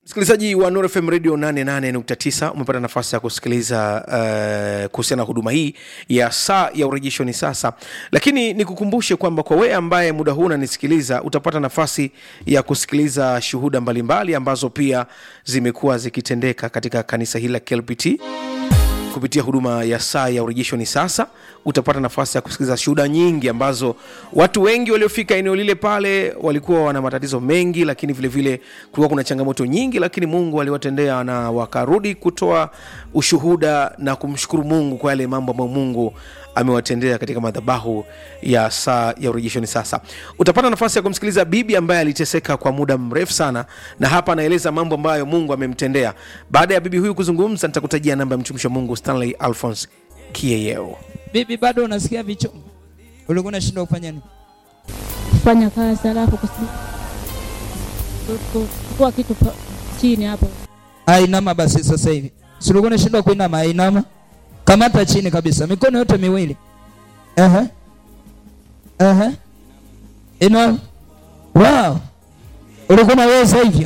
msikilizaji wa Nuru FM Radio 88.9 umepata nafasi ya kusikiliza uh, kuhusiana na huduma hii ya saa ya urejesho ni sasa, lakini nikukumbushe kwamba kwa wewe ambaye muda huu unanisikiliza utapata nafasi ya kusikiliza shuhuda mbalimbali ambazo pia zimekuwa zikitendeka katika kanisa hili la KLPT kupitia huduma ya saa ya urejesho ni sasa utapata nafasi ya kusikiliza shuhuda nyingi ambazo watu wengi waliofika eneo lile pale walikuwa wana matatizo mengi lakini vile vile kulikuwa kuna changamoto nyingi lakini mungu aliwatendea na wakarudi kutoa ushuhuda na kumshukuru mungu kwa yale mambo ambayo mungu amewatendea katika madhabahu ya saa ya urejeshoni sasa utapata nafasi ya kumsikiliza bibi ambaye aliteseka kwa muda mrefu sana na hapa anaeleza mambo ambayo mungu amemtendea baada ya bibi huyu kuzungumza nitakutajia namba ya mtumishi wa mungu stanley alphons kieyeo bibi bado unasikia vichungu ulikuwa unashindwa kufanya nini kufanya kazi alafu kusi- ku- ku- kutoa kitu pa- chini hapo ainama basi sasa hivi si ulikuwa unashindwa kuinama ainama kamata chini kabisa mikono yote miwili Ehe. Ehe. inama wow ulikuwa unaweza hivyo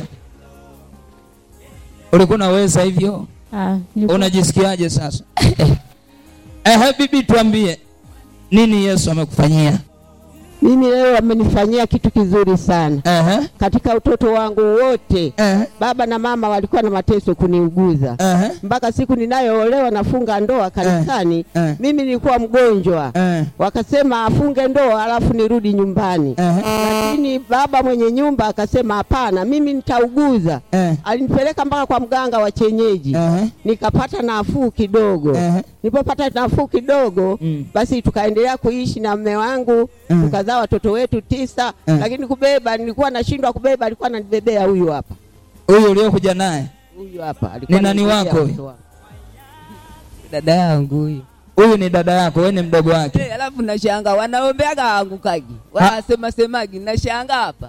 ulikuwa unaweza hivyo Ah, nilikuwa- unajisikiaje sasa Ehe, bibi tuambie nini yesu amekufanyia Mimi leo amenifanyia kitu kizuri sana. Ehe. Katika utoto wangu wote, Ehe. baba na mama walikuwa na mateso kuniuguza Ehe. mpaka siku ninayoolewa nafunga ndoa kanisani. Eh. Mimi nilikuwa mgonjwa, Eh. wakasema afunge ndoa alafu nirudi nyumbani, Ehe. lakini baba mwenye nyumba akasema hapana, mimi nitauguza. Eh. Alinipeleka mpaka kwa mganga wa kienyeji, Ehe. nikapata nafuu kidogo. Ehe. Nilipopata nafuu kidogo Mm. basi tukaendelea kuishi na mme wangu Mm. tukazaa watoto wetu tisa Mm. lakini kubeba nilikuwa nashindwa kubeba alikuwa ananibebea huyu hapa huyu uliokuja naye huyu hapa alikuwa Ni nani ananibebea wako mtoto wangu. dada yangu huyu huyu ni dada yako wewe ni mdogo wake Eh, alafu nashanga wanaombeaga waangukaji wanasema semagi nashanga hapa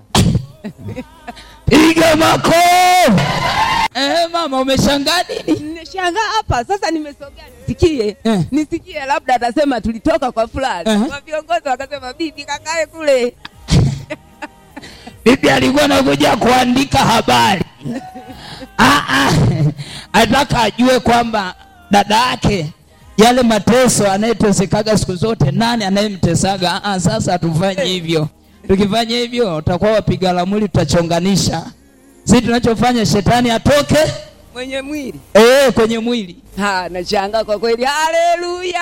piga mako eh, mama umeshangaa nini nashanga hapa sasa nimesogea nisikie Eh. nisikie labda atasema tulitoka kwa fulani Eh. wa viongozi wakasema bibi kakae kule bibi alikuwa anakuja kuandika habari Ah, ah. ataka ajue kwamba dada yake yale mateso anayetesekaga siku zote nani anayemtesaga Ah, ah, sasa hatufanye hivyo tukifanya hivyo utakuwa wapiga lamuli tutachonganisha si tunachofanya shetani atoke mwenye mwili eh, kwenye mwili ha nashanga kwa kweli haleluya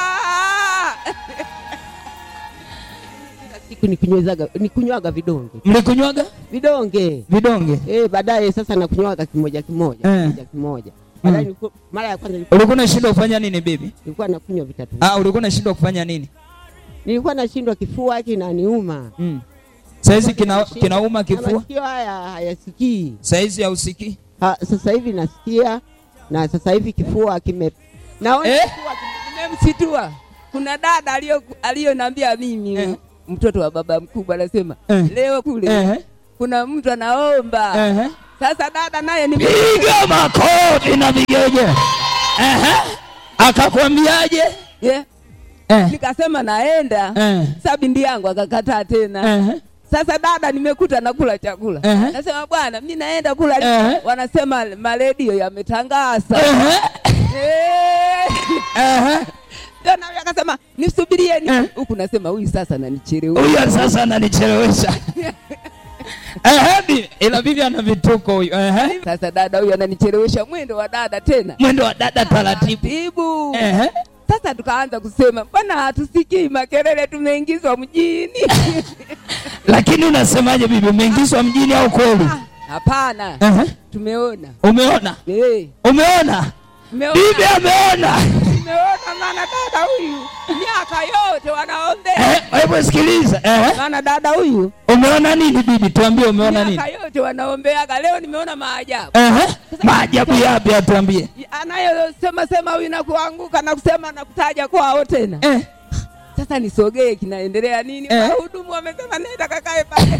Kila siku nikunywezaga nikunywaga vidonge mlikunywaga vidonge vidonge eh baadaye sasa nakunywaga kimoja kimoja Eh. kimoja kimoja baadaye Mm. niliku- mara ya kwanza nilikuwa- ulikuwa unashindwa kufanya nini bibi nilikuwa nakunywa vitatu ah, ulikuwa unashindwa kufanya nini nilikuwa nashindwa kifua kinaniuma mm. saizi kina, kinauma Na kifua masikio haya hayasikii saizi hausikii Ha, sasa hivi nasikia na sasa hivi kifua kime naona Eh? kifua kime- nimemsitua kuna dada aliyo aliyonambia mimi Eh. mtoto wa baba mkubwa anasema Eh. leo kule Ehe, kuna mtu anaomba ehe. sasa dada naye ni piga makofi na vigeje Ehe. akakwambiaje yeah. Eh, nikasema naenda eh, sa bindi yangu akakataa tena ehe. sasa dada nimekuta nakula chakula Ehe. nasema bwana mi naenda kula Ehe. wanasema maredio yametangaza Ehe, Eh. ehe. Ndio na huyu akasema nisubirieni Eh. huku nasema huyu sasa nanichelewesha huyu sasa ananichelewesha Ehe, bi- ila bibi ana vituko huyu Ehe. sasa dada huyu ananichelewesha mwendo wa dada tena mwendo wa dada taratibu taratibu Ehe. sasa tukaanza kusema mbona hatusikii makelele tumeingizwa mjini lakini unasemaje bibi umeingizwa mjini au kweli Ah, hapana Ehe. tumeona umeona Eh, umeona tumeona bibi ameona tumeona maana dada huyu miaka yote wanaombea Eh, hebu sikiliza Ehe. maana dada huyu umeona nini bibi tuambie umeona nini miaka yote wanaombeaga leo nimeona maajabu Ehe. maajabu yapi atuambie anayosema sema huyu na kuanguka na kusema na kutaja kwao tena eh. sasa nisogee kinaendelea nini Eh. wahudumu wamesema nenda kakae pale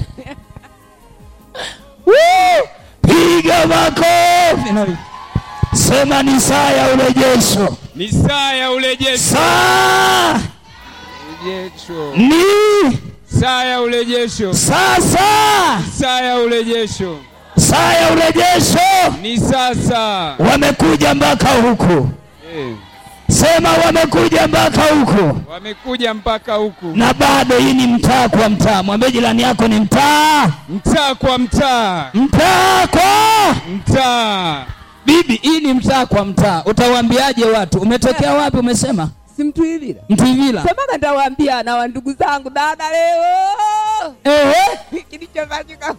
Woo! piga makofi na- sema ni saa ya urejesho ni saa ya urejesho saa urejesho ni saa ya urejesho sasa saa ya urejesho saa ya urejesho Ni sasa. wamekuja mpaka huku Eh, sema wamekuja mpaka huku wamekuja mpaka huku. na bado hii ni mtaa kwa mtaa mwambie jirani yako ni mtaa Mtaa kwa mtaa. mtaa kwa Mtaa. bibi hii ni mtaa kwa mtaa utawaambiaje watu umetokea wapi umesema simtuilila mtwivila semaga ntawaambia na wandugu zangu dada leo Ehe. kilichofanyika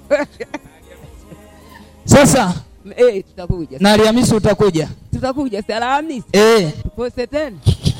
sasa eh, tutakuja na alhamisi utakuja tutakuja si Alhamisi Eh. tupose tena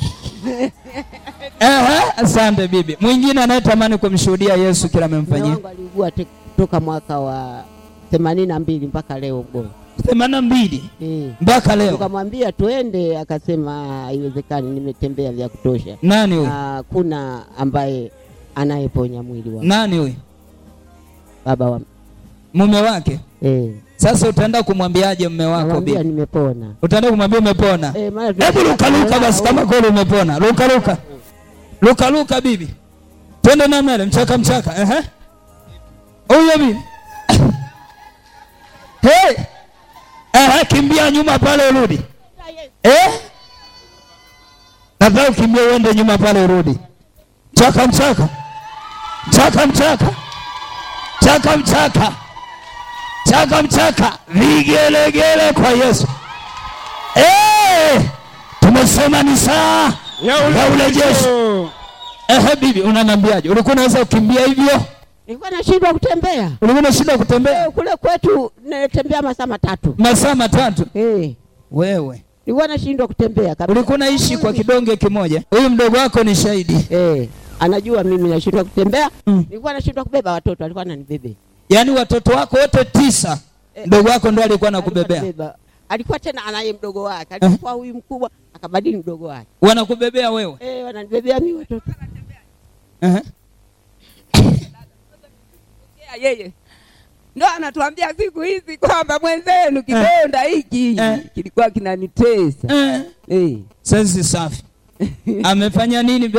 Ehe, asante bibi mwingine anayetamani kumshuhudia yesu kila Mume amemfanyia wangu aliugua te- toka mwaka wa themanini na mbili mpaka leo mgonjwa themanini na mbili eh. mpaka leo Tukamwambia tuende, akasema haiwezekani, nimetembea vya kutosha, nani huyu na kuna ambaye anayeponya mwili wa nani huyu baba wa mume wake eh. sasa utaenda kumwambiaje mume wako Namwambia bibi nimepona utaenda kumwambia umepona eh, maana hebu luka luka basi kama kweli umepona luka luka luka luka bibi twende na mbele mchaka mchaka ehe huyo bibi hey ehe kimbia nyuma pale urudi eh nadhani ukimbia uende nyuma pale urudi mchaka mchaka mchaka mchaka mchaka mchaka mchaka mchaka vigelegele kwa Yesu Eh, tumesema ni saa ya urejesho. Ehe, bibi, unaniambiaje? Ulikuwa unaweza kukimbia hivyo? nilikuwa nashindwa kutembea Ulikuwa unashinda kutembea eh, kule kwetu natembea masaa matatu masaa matatu? eh. Wewe nilikuwa nashindwa kutembea kabisa ulikuwa unaishi kwa kidonge kimoja. Huyu mdogo wako ni shahidi, eh. anajua mimi nashindwa kutembea Mm. nilikuwa nashindwa kubeba watoto alikuwa ananibebe yaani watoto wako wote tisa, mdogo wako ndo alikuwa anakubebea, Ananibeba. alikuwa tena anaye mdogo wake alikuwa huyu mkubwa akabadili mdogo wake wanakubebea wewe. eh, wananibebea mimi watoto Ehe. Ya yeye ndo anatuambia siku hizi kwamba mwenzenu kidonda hiki Eh. kilikuwa kinanitesa Eh, eh. sasa safi. Amefanya nini